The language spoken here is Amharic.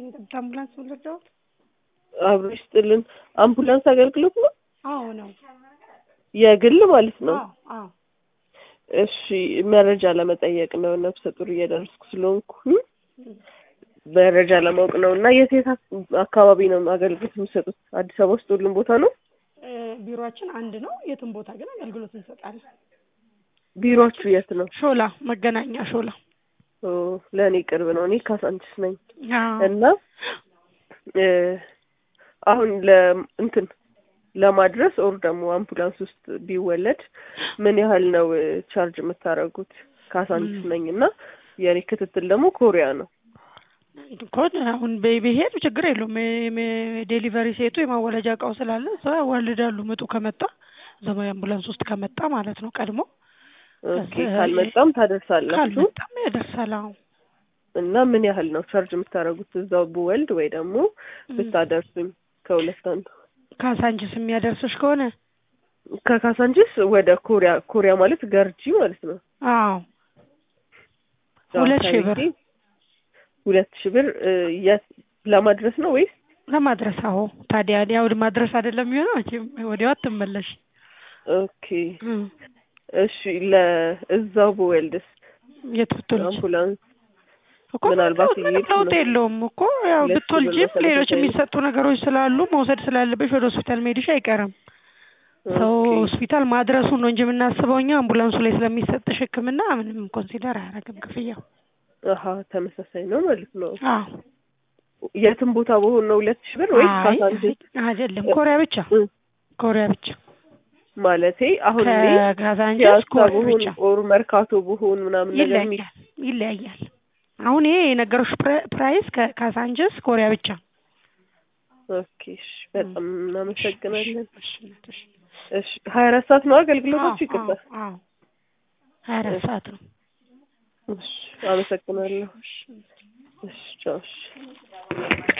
ጠብታ አምቡላንስ ወለደውት አብሮ ይስጥልን። አምቡላንስ አገልግሎት ነው አዎ ነው የግል ማለት ነው። አዎ አዎ እሺ መረጃ ለመጠየቅ ነው። ነፍሰ ጡር እየደረስኩ ስለሆንኩ መረጃ ለማወቅ ነው። እና የት የት አካባቢ ነው አገልግሎት የሚሰጡት? አዲስ አበባ ውስጥ ሁሉም ቦታ ነው? እ ቢሮአችን አንድ ነው። የትም ቦታ ግን አገልግሎት እንሰጣለን። ቢሮችሁ የት ነው? ሾላ መገናኛ ሾላ። ኦ ለእኔ ቅርብ ነው። እኔ ካሳንችስ ነኝ አዎ እና እ አሁን ለእንትን ለማድረስ ኦር ደግሞ አምቡላንስ ውስጥ ቢወለድ ምን ያህል ነው እ ቻርጅ የምታደርጉት? ካሳንችስ ነኝ እና የኔ ክትትል ደግሞ ኮሪያ ነው። እኮ አሁን በ- ብሄድ ችግር የለውም። የ- ዴሊቨሪ ሴቱ የማወለጃ እቃው ስላለ እዛ ያዋልዳሉ። ምጡ ከመጣ ዘመን አምቡላንስ ውስጥ ከመጣ ማለት ነው ቀድሞ ኦኬ ከዛ- ካልመጣም ታደርሳላችሁ ካልመጣም ያደርሳል። አዎ እና ምን ያህል ነው ቻርጅ የምታደርጉት? እዛው ብወልድ ወይ ደግሞ ብታደርሱኝ ከሁለት አንዱ። ካሳንችስ የሚያደርስሽ ከሆነ ከካሳንችስ ወደ ኮሪያ ኮሪያ ማለት ገርጂ ማለት ነው። አዎ ሁለት ሺህ ብር አካባቢ ሁለት ሺህ ብር እ የት ለማድረስ ነው ወይስ ለማድረስ። አዎ ታዲያ ያው ማድረስ አይደለም የሚሆነው መቼም ወዲያው አትመለሽ። ኦኬ እሺ ለእዛው ብወልድስ የት ብትወልጂ አምቡላንስ እኮ ምናልባት ምንም ይሄድ ለውጥ ነው። የለውም እኮ ያው ሁለት ሺህ ብር ብትወልጂም መሰለኝ ሌሎች ተገኝ- የሚሰጡ ነገሮች ስላሉ መውሰድ ስላለብሽ ወደ ሆስፒታል መሄድሽ አይቀርም። ሰው ኦኬ ሆስፒታል ማድረሱን ነው እንጂ የምናስበው እኛ አምቡላንሱ ላይ ስለሚሰጥሽ ሕክምና ምንም ኮንሲደር አያደርግም ክፍያው። አሀ ተመሳሳይ ነው ማለት ነው። አዎ የትም ቦታ በሆን ነው ሁለት ሺህ ብር ወይስ አይ ካሳንችስ አይደለም፣ ኮሪያ ብቻ እ ኮሪያ ብቻ ማለቴ አሁን እኔ ከካዛንቺስ ፒያሳ ኮሪያ ብሆን ብቻ ኦር መርካቶ ብሆን ምናምን ነገር የሚ ይለያያል ይለያያል። አሁን ይሄ የነገሮች ፕራይስ ከካዛንቺስ ኮሪያ ብቻ። ኦኬ እሺ፣ በጣም እናመሰግናለን። እሺ፣ እሺ። እሺ ሀያ አራት ሰዓት ነው አገልግሎቶች? አዎ ይቅርታ። አዎ ሀያ አራት ሰዓት ነው። እሺ አመሰግናለሁ። እሺ ቻው። እሺ